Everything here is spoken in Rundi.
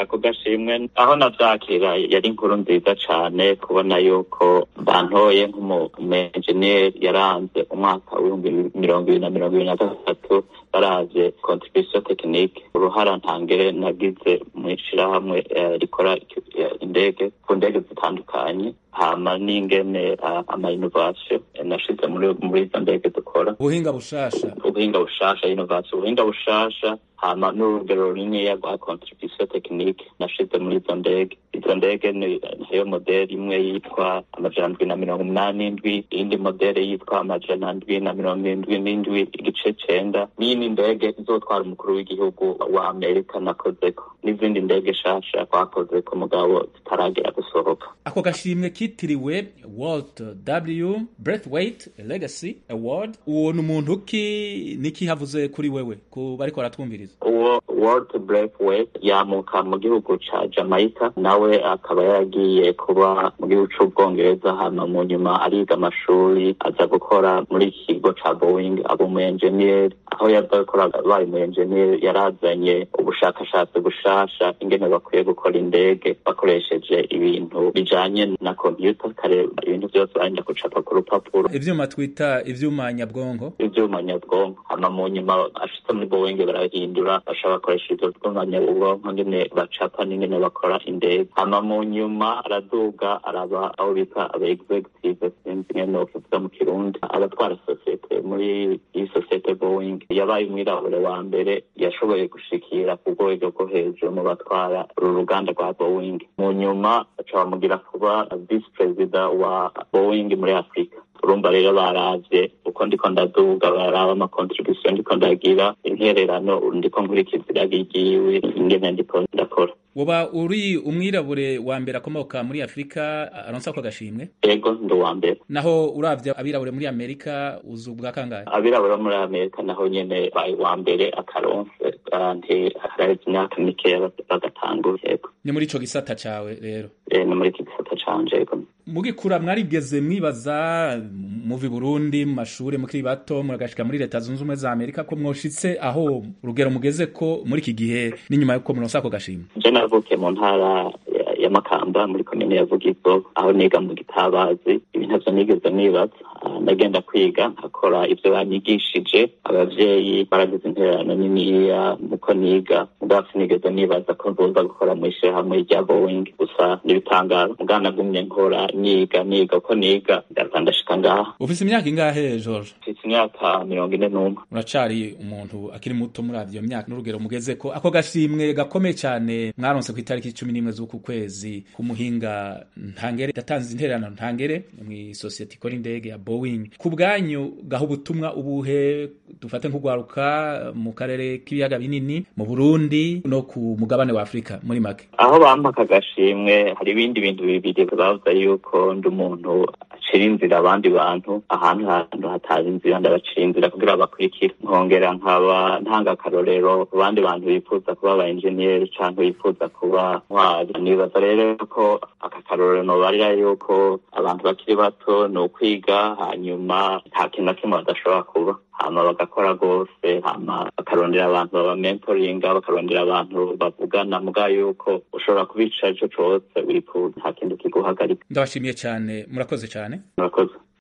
ako gashimwe aho navyakira yari inkuru nziza cane kubona yuko bantoye nk'umumenjeniyeri yaranze umwaka w'ibihumbi mirongo ibiri na mirongo ibiri na gatatu baravye contribution technique uruhara ntangere nagize mw'ishirahamwe rikora indege ku ndege zitandukanye hama n'ingene ama innovation nashize muri muri izo ndege dukora ubuhinga bushasha ubuhinga bushasha innovation ubuhinga bushasha hama n'urugero runiniya rwa contribution technique nashize muri izo ndege izo ndege niyo modeli imwe yitwa amajana ndwi na mirongo umunani n'indwi iyindi modeli yitwa amajana ndwi na mirongo indwi n'indwi igice cenda n'iyindi ndege izotwara umukuru w'igihugu wa amerika nakozeko n'izindi ndege shasha twakozeko mugabo zitaragera gusohoka ako gashimwe kitiriwe walt w breathwaite legacy award uwo ni umuntu ki niki havuze kuri wewe ku bariko baratwumviriza uwo walt breathwaite yamuka mu gihugu ca jamaica nawe akaba yaragiye kuba mu gihugu c'ubwongereza hama mu nyuma ariga amashuri aza gukora muri iki kigo ca boeing aba umu enjeniyeri aho yaza gukora abaye umu enjeniyeri yarazanye ubushakashatsi bushasha ingene bakwiye gukora indege bakoresheje ibintu bijanye na kompyuta kare ibintu vyose barinda gucapa ku rupapuro ivyuma twita ivyuma nyabwonko ivyuma nyabwonko hama mu nyuma ashitse muri boeing barahindura basha bakoresha ivyo vyuma nyabwonko ngene bacapa n'ingene bakora indege hama mu nyuma araduga araba aho bita aba executive sinzi ingene nokuvuga mu kirundi abatwara sosiyete muri iyi sosiyete boeing yabaye umwirabure wa mbere yashoboye gushikira ku rwego rwo hejuru mu batwara uru ruganda rwa boeing mu nyuma baca bamugira kuba visi perezida wa boeing muri afurika urumva rero baravye uko ndiko ndaduga baraba amakontribusiyo ndiko ndagira intererano ndiko nkurikiza iragi ryiwe ingene ndiko ndakora woba uri umwirabure wa mbere akomoka muri afurika aronsa ako gashimwe ego ndi uwa mbere naho uravye abirabure muri amerika uzi ubwa kangahe abirabura muri amerika naho nyene baye uwa mbere akaronse nti haraheze imyaka mikeya bagatangura yego ni muri ico gisata cawe rero ni muri iki gisata canje yego mugikura mwarigeze mwibaza muvi burundi mu mashure mukiri bato muragashika muri leta zunze ubumwe za amerika ko mwoshitse aho urugero mugeze ko muri iki gihe n'inyuma yuko muronsa ako gashimwe je navukiye mu ntara ya makamba muri komine ya vugizo aho niga mu gitabazi ibi ntavyo nigeze nibaza ndagenda kwiga nkakora ivyo banyigishije abavyeyi baragize intererano niniya muko niga mugabo sinigeze nibaza ko nzoza gukora mw'ishirahamwe rya boeing gusa n'ibitangaro mugabo nagumye nkora niga niga uko niga ndaza ndashika ngaha ufise imyaka ingahe george mfise imyaka mirongo ine n'umwe uracari umuntu akiri muto muri avyo myaka n'urugero mugeze ko ako gashimwe gakomeye cane mwaronse ku itariki cumi n'imwe z'uku kwezi k'umuhinga ntangere yatanze intererano ntangere mw'isosiyete ikora indege ya boeing ku bwanyu gaha ubutumwa ubuhe dufate nk'ugwaruka mu karere k'ibiyaga binini mu burundi no ku mugabane wa afurika muri make aho bampa aka gashimwe hari ibindi bintu bibiri bavuga yuko ndi umuntu acira inzira abandi bantu ahantu hantu hatari inzira ndabacira inzira kugira bakurikire nkongera nkaba ntanga akarorero ku bandi bantu bifuza kuba aba enjeniyeri canke bifuza kuba ntwari nibaza rero ko aka karorero nobarira yuko abantu bakiri bato ni ukwiga hanyuma nta kintu na kimwe badashobora kuba hama bagakora rwose hama bakarondera abantu baba mentoringa bakarondera abantu bavugana muga yuko ushobora kubica ico cose wifuza nta kintu kiguhagarika ndabashimiye cyane murakoze cyane murakoze